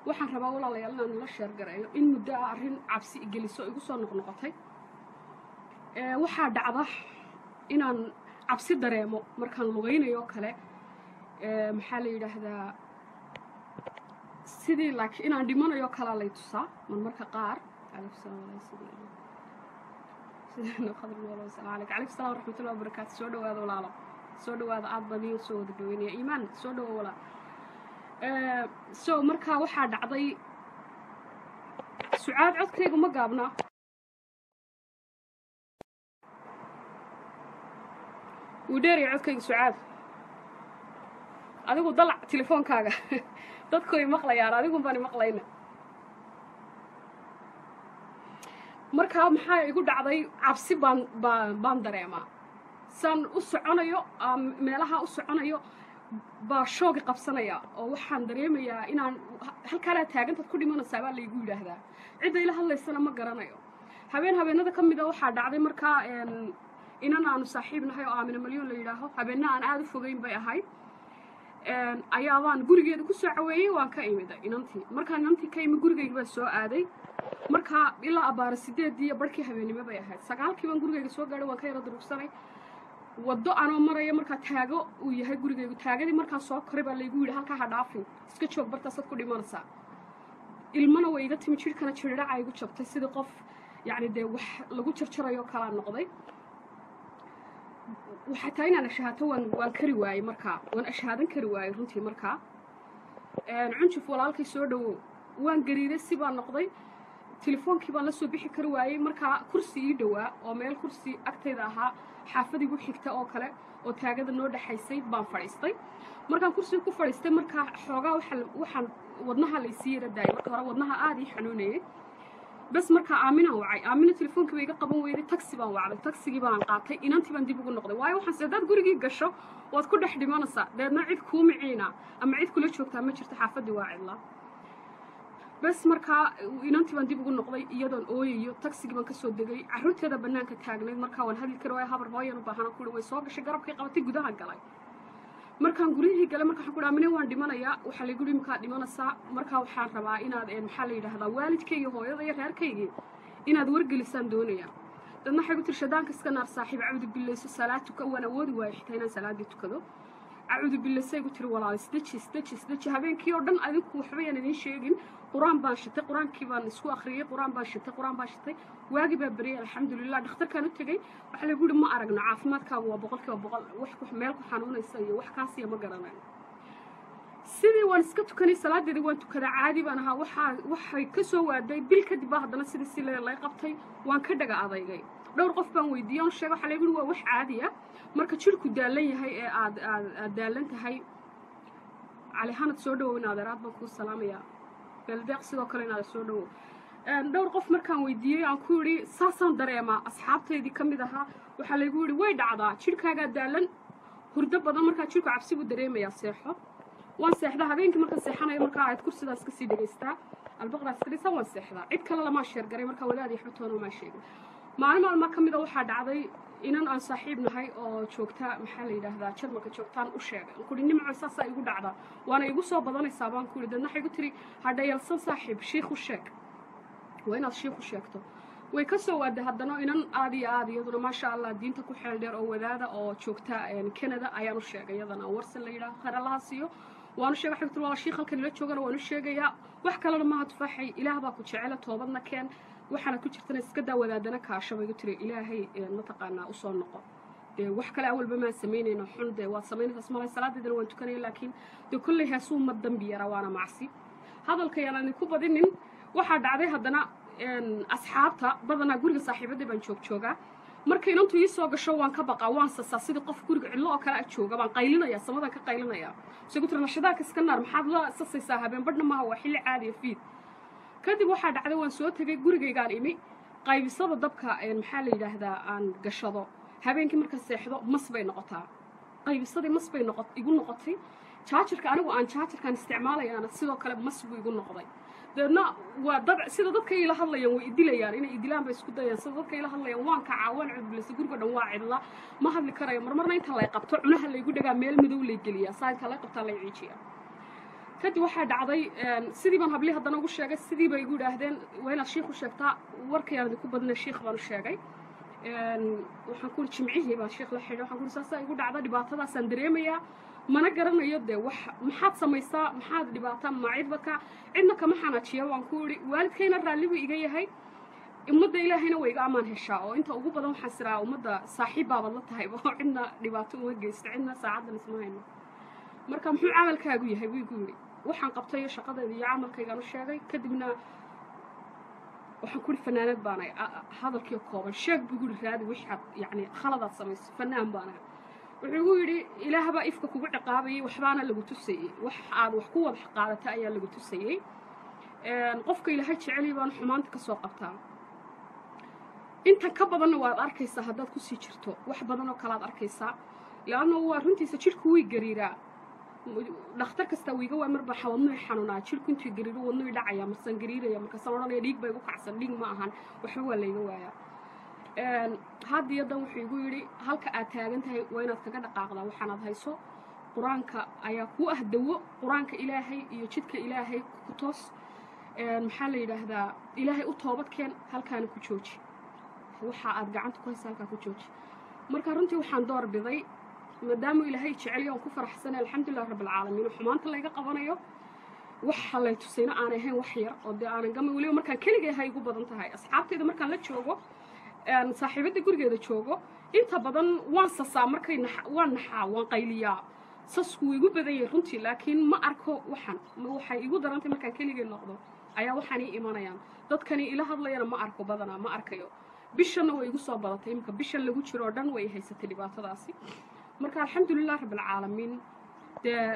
waxaan rabaa walaalayaal inaan nala sheergareeyo in muddo ah arrin cabsi igeliso igu soo noqnoqotay waxaa dhacda inaan cabsi dareemo markaan lugaynayo oo kale maxaa la yidhaahdaa sidii laakiin inaan dhimanayo kalaa lay tusaa marmarka qaar calaykum salaam waraxmatullahi wabarakaatu soo dhawaada walaalo soo dhawaada aad baan iin soo wada dhaweynaya iimaan soo dhawo walaal so markaa waxaa dhacday sucaad codkayga ma gaabnaa wuu dheeraya codkayga sucaad adigu dalac telefoonkaaga dadkuay maqlayaan adigun baan maqlayna markaa maxaa igu dhacday cabsi baan baan baan dareemaa saan u soconayo meelaha u soconayo baa shoogi qabsanaya oo waxaan dareemayaa inaan halkaanaa taagantaad ku dhimanaysaa baa laygu yidhaahdaa cidda ila hadlaysana ma garanayo habeen habeenada ka mida waxaa dhacday markaa inan aanu saaxiib nahay oo aamina malyoon la yidhaaho habeenna aan aada u fogeyn bay ahayd ayaabaan gurigeeda ku soo caweeyey waan ka imiday inantii markaan inantii ka imi gurigayga baa soo aaday markaa ilaa abbaara sideedii iyo barhkii habeennimo bay ahayd sagaalkii baan gurigayga soo gaadhay waan ka yaro durugsanay waddo anoo maraya markaa taago uu yahay gurigaygu taagadii markaa soo koray baa laygu yidhi halkaa ha dhaafin iska joog bartaasaad ku dhimanaysaa ilmana way iga timi jidhkana jirdhaca igu jabtay sidii qof yacni dee wax lagu jarjarayoo kalaa noqday xataa inaan ashahaato waan waan kari waayey markaa waan ashahaadan kari waayey runtii markaa cunjuf walaalkay soo dhawow waan gariiday si baan noqday telefoonkii baan la soo bixi kari waayey markaa kursi ii dhowaa oo meel kursi agtayda ahaa xaafad igu xigta oo kale oo taagada noo dhexaysay baan fadhiistay markaan kursiga ku fadhiistay markaa xoogaa waxaan wadnaha laysii yara daayay marka hore wadnaha aada ii xanuunayay bas markaa aaminaan wacay aamina telefoonkii bay iga qaban weyday taxi baan wacday taxigii baan qaatay inantii baan dib ugu noqday waayo waxaan se haddaad gurigii gasho waad ku dhex dhimanaysaa deedna cid kuu miciina ama cid kula joogtaa ma jirto xaafaddii waa cidla bas markaa inantii baan dib ugu noqday iyadoon ooyayo taxigii baan kasoo degay carruurteeda bannaanka taagnayd markaa waan hadli kari waayo habar hooyan u baahana kuhi way soo gashay garabkay qabatay gudaha galay markaan guryihii galay marka waxaan ku dhaha mine waan dhimanayaa waxaa laygu dhihi markaad dhimanaysaa markaa waxaan rabaa inaad maxaa la yidhaahdaa waalidkayga hooyada iyo reerkaygii inaad wargelisaan doonaya dadna waxay ku tiri shadaanka iska naar saaxiib cabudu billayso salaad tuka waan awoodi waayo xitaa inaan salaaddii tukado cabudu billaysay gu tiri walaal isdeji isdeji isdeji habeenkii oo dhan adinku waxba yaan idiin sheegin qur-aan baan shitay qur-aankii baan isku akhriyey qur-aan baan shitay qur-aan baan shitay waagii baa beriyay alxamdulilah dhakhtarkaan u tegey waxaa lagu yihi ma aragno caafimaadkaagu waa boqolkiiba boqol wax meel ku xanuunaysa iyo wax kaasiya ma garanayo sidii waan iska tukanay salaadeedii waan tukadaa caadi baan ahaa waxaa waxay ka soo waaday bil kadib baa haddana sidii si lay qabtay waan ka dhaga adaygay dhowr qof baan weydiiyey oon sheega waxaa lagu yihi waa wax caadi ah marka jidhku daalan yahay ee aad aad aad daalan tahay cali hanad soo dhawow in adeeraad baan kuu salaamayaa beeldeeq sidoo kale in adeer soo dhawow dhowr qof markaan weydiiyey aan ku yidhi saasaan dareemaa asxaabtaydii ka mid ahaa waxaa laygu yidhi way dhacdaa jidhkaagaa daalan hurdo badan markaa jidhku cabsi buu dareemayaa seexo waan seexdaa habeenkii markaan seexanayo markaa aad kursidaas kasii dhegaystaa albaqdaas ka dhisa waan seexdaa cid kale lamaa sheergaray markaa wadaadii xubtoona maa sheegin maalin maalmaa ka mida waxaa dhacday inan aan saaxiib nahay oo joogta maxaa la yidhaahdaa jarmalka joogtaan u sheegay aan kuhi nimco saasaa igu dhacda waana igu soo badanaysaa baan ku yidhi dadna waxay igu tiri hadhayalsan saaxiib shiikh u sheeg waa inaad shiikh u sheegto way ka soo waaday haddana inan aad iyo aad iyaduna maasha allah diinta ku xeel dheer oo wadaada oo joogta canada ayaan u sheegay iyadana warsan la yidhaha kharalaha siiyo waanu sheegay waxay ku tiri waa shiikh halkan ila joogana waanu sheegayaa wax kalena maaha tufaaxay ilaah baa ku jecela toobadna keen waxaana ku jirtana iska daa wadaadana kaasho bay igu tiri ilaahay mataqaanaa usoo noqo dee wax kale awalba maan samaynayno xun dee waad samaynaysaas malay salaadeedana waan tukanaya laakiin dee kolley heesuu ma dambi yara waana macsi hadalkayaan idinku badinin waxaa dhacday haddana asxaabta badanaa guriga saaxiibadda baan joog joogaa marka inantu ii soo gasho waan ka baqaa waan sasaa sidii qof guriga cidlo oo kale a jooga baan qaylinaya samadan ka qaylinaya se ku tiri nashadaaka iska naar maxaad la sasaysaa habeen badhna maaha waa xilli caadiya fiid kadib waxaa dhacday waan soo tegay gurigaygaan imi qaybisada dabka maxaa la yidhaahdaa aan gashado habeenkii marka seexdo mas bay noqotaa qaybisadii mas bay noqo igu noqotay jaajarka anigu aan jaajarkaan isticmaalayaana sidoo kale mas buu igu noqday dabeedna waa dad sida dadka ila hadlayaan way idilayaan inay idilaan bay isku dayaan sida dadka ila hadlayaan waan kacaa waan cudbilasa guriga dhan waa cidla ma hadli karayo marmarna inta lay qabto cunaha laygu dhagaa meel madow lay geliyaa saa inta lay qabtaa lay ciijiyaa kadib waxaa dhacday sidii baan hablii haddana ugu sheegay sidii bay igu idhaahdeen waa inaad shiikh u sheegtaa warkayaan idinku badnay shiikh baan u sheegay waxaan ku jimcihii baan shiikh la xidhay waxaan ku saasaa igu dhacda dhibaatadaasaan dareemayaa mana garanayo dee wax maxaad samaysaa maxaad dhibaataa macidba ka cidna kama xanaajiya waan ku idhi waalidkayna raalli buu iga yahay ummadda ilaahayna way iga amaan heshaa oo inta ugu badan waxaan siraa ummadda saaxiib baabad la tahay oo cidna dhibaato uma geysto cidna saacaddan isma hayno marka muxuu camalkaagu yahay buu igu yidhi waxaan qabtay iyo shaqadeeda iyo camalkaygaan u sheegay kadibna waxaan ku ihi fanaanad baanay hadalkii kooban sheeg buu igu yidhi raadi wixaad yacni khaladaad samayso fanaan baanay wuxuu igu yidhi ilaahbaa ifka kugu ciqaabayay waxbaana lagu tusayey wax aad wax ku wada qaadata ayaa lagu tusayey qofka ilaahay jeceliy baana xumaanta ka soo qabtaa intan ka badanna waad arkaysaa haddaad kusii jirto wax badan oo kalead arkaysaa leanna waa runtiisa jidhku way gariiraa dhakhtar kastaa wiiga waa marba wadnuhi xanuunaa jidhku intuu gariiro wadnuhi dhacaya marsan gariiraya markaasaan odhanaya dhiig ba igu kacsan dhiig ma ahan waxba waa layga waayaa haddiyo dan wuxuu igu yidhi halka aad taagan tahay waa inaad kaga dhaqaaqdaa waxaanaad hayso qur-aanka ayaa kuu ah dawo qur-aanka ilaahay iyo jidka ilaahay ku toos maxaa la yidhaahdaa ilaahay u toobadkeen halkaana ku jooji waxa aad gacanta ku haysa halkaa ku jooji marka runtii waxaan door biday maadaama ilaahay jeceliyo aan ku faraxsanay alxamdulilah rabbilcaalamiin oo xumaanta layga qabanayo waxa lay tusayna aanay ahayn wax yar oo dee aanan gama weliba markaan keligay ahay igu badan tahay asxaabtayda markaan la joogo saaxiibadda gurigeeda joogo inta badan waan sasaa markay waan naxaa waan qayliyaa sasku wuu igu badan yahay runtii laakiin ma arko waxan waxay igu darantay markaan keligay noqdo ayaa waxaan ii imanayaan dadkani ila hadlayana ma arko badanaa ma arkayo bishanna way igu soo badatay iminka bishan lagu jiro oo dhan way haysatay dhibaatadaasi marka alxamdulilah rabbilcaalamiin dee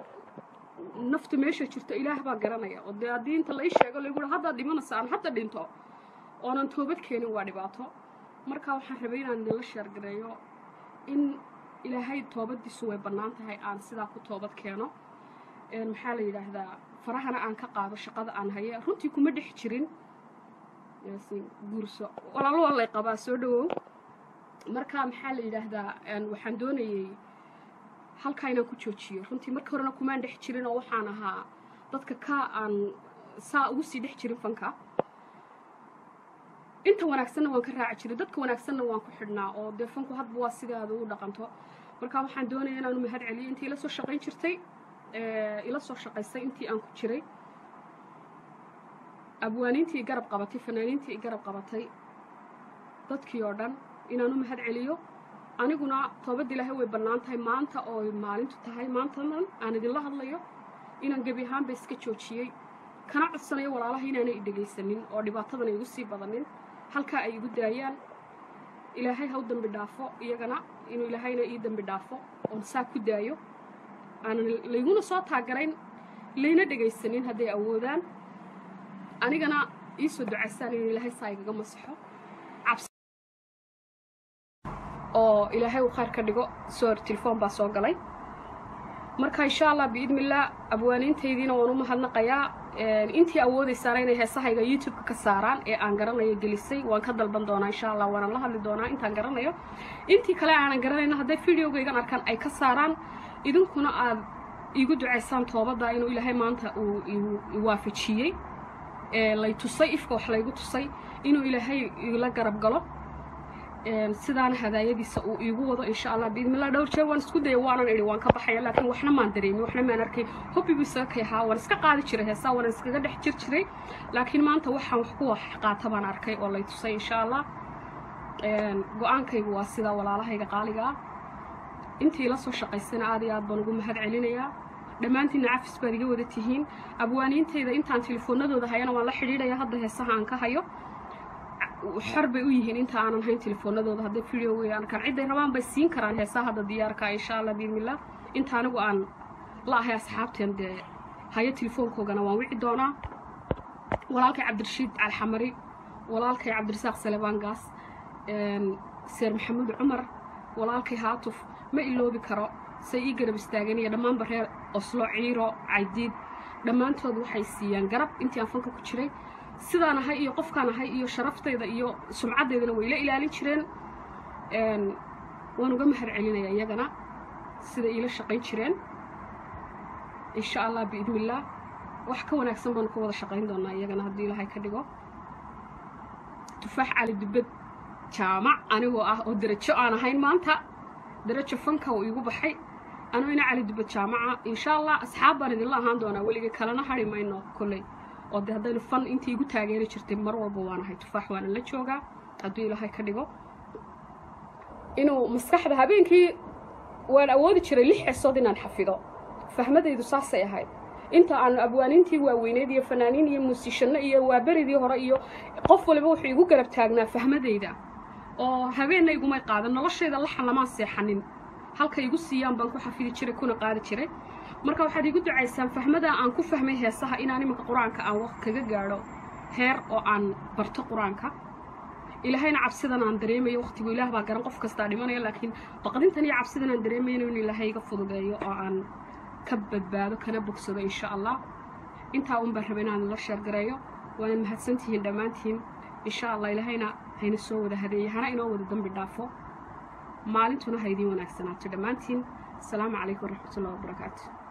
nafta meesha jirto ilaah baa garanaya oo dee haddii inta la ii sheego lagu yihi haddaad dhimanaysa aan hadda dhinto oonan toobad keenin waa dhibaato marka waxaan rabay inaan idinla sheergareeyo in ilaahay toobaddiisu way bannaan tahay aan sidaa ku toobad keeno maxaa la yidhaahdaa farahana aan ka qaado shaqada aan haye runtii kuma dhex jirin guurso walaalo waa lay qabaa soo dhawow marka maxaa la yidhaahdaa waxaan doonayey halkaa inaan ku joojiyo runtii markii horena kumaan dhex jirin oo waxaan ahaa dadka ka aan saa ugu sii dhex jirin fanka inta wanaagsanna waan ka raaci jiray dadka wanaagsanna waan ku xidhnaa oo dee fanku hadba waa sidaada u dhaqanto marka waxaan doonaya inaanu mahad celiyo intii ila soo shaqayn jirtay ila soo shaqaysay intii aan ku jiray abwaaniintii garab qabatay fanaaniintii garab qabatay dadkii oo dhan inaanu mahad celiyo aniguna toobadda ilaahay way bannaan tahay maanta oo maalintu tahay maantanan aan idinla hadlayo inaan gebi ahaanba iska joojiyey kana codsanayo walaalaha inaanay i dhegaysanin oo dhibaatadan ay igu sii badanin halkaa ay igu daayaan ilaahay ha u dembi dhaafo iyagana inuu ilaahayna ii dembi dhaafo oon saa ku daayo aanan layguna soo taagarayn layna dhegaysanin hadday awoodaan anigana ii soo ducaysaan inuu ilaahay saa igaga masaxo oo ilaahay uu khayr ka dhigo soor telefoon baa soo galay marka insha allah biidnillaah abwaaniintaydiina waan u mahadnaqayaa intii awoodaysaana inay heesahayga youtube-ka ka saaraan ee aan garanayo gelisay waan ka dalban doonaa insha allah waanaan la hadli doonaa intaan garanayo intii kale aanan garanayna hadday videogaygan arkaan ay ka saaraan idinkuna aad iigu ducaysaan toobadda inuu ilaahay maanta uu waafajiyey lay tusay ifka wax laygu tusay inuu ilaahay ila garab galo sidaana hadaayadiisa uu iigu wado insha allah biidnillah dhowr jeer waan isku daya waanan idhi waan ka baxaya laakiin waxna maan dareemin waxna maan arkay hobbi buu isaga kay ahaa waan iska qaadi jiray heesaa waan iskaga dhex jir jiray laakiin maanta waxaan wax ku wax qaata baan arkay oo lay tusay insha allah go-aankaygu waa sidaa walaalahayga qaaliga ah intii la soo shaqaysana aad iyo aad baan ugu mahad celinayaa dhammaantiinna cafis baad iga wada tihiin abwaaniintayda intaan telefoonadooda hayana waan la xidhiidhaya hadda heesaha aan ka hayo xor bay u yihiin inta aanan hayn telefoonadooda hadday video wey arkaan cidday rabaan bay siin karaan heesaha hadda diyaarka insha allah biidnillah inta anigu aan la ahay asxaabteen dee hayo telefoonkoogana waan wici doonaa walaalkay cabdirashiid calxamari walaalkay cabdirasaaq salebaan gaas seer maxamuud cumar walaalkay haatuf ma iloobi karo say ii garab istaaganaya dhammaanba reer oslo ciiro caydiid dhammaantood waxay siiyaan garab intii aan fanka ku jiray sidaan ahay iyo qofkaan ahay iyo sharaftayda iyo sumcaddeydana way la ilaalin jireen waan uga mahad celinaya iyagana sida iila shaqayn jireen insha allah biidnillaah wax ka wanaagsan baanu ka wada shaqayn doonaa iyagana haddii ilaahay ka dhigo tufaax cali dubbad jaamac anigoo ah oo darajo aan ahayn maanta darajo fanka uu iigu baxay anuu ina cali dubbad jaamaca insha allah asxaab baan idinla ahaan doonaa weligay kalena hari mayno kolley oo de haddaynu fan intii igu taageeri jirtay mar walba waan ahay tufaax waana la joogaa hadduu ilaahay ka dhigo inuu maskaxda habeenkii waan awoodi jiray lix xesood inaan xafido fahmadaydu saasay ahayd inta aanu abwaaniintii waaweyneed iyo fanaaniin iyo muusishanno iyo waaberidii hore iyo qof waliba wuxuu igu garab taagnaa fahmadayda oo habeenna igumay qaadan noloshayda laxan lamaan seexanin halka igu siiyaan baan ku xafidi jiray kuna qaadi jiray marka waxaad igu ducaysaan fahmada aan ku fahmay heesaha inaan iminka qur-aanka aan waqt kaga gaadho heer oo aan barto qur-aanka ilaahayna cabsidan aan dareemayo waqtigu ilaah baa garan qof kastaa dhimanaya laakiin baqdintan iyo cabsidan aan dareemayno in ilaahay iga fududeeyo oo aan ka badbaado kana bogsado insha allah intaa un baan raba inaan la sheergareeyo waana mahadsantihiin dhammaantiin insha allah ilaahayna hayna soo wada hadeeye hana inoo wada dambi dhaafo maalintuna ha idiin wanaagsanaato dhammaantiin asalaamu calaykum waraxmatullahi wabarakaatu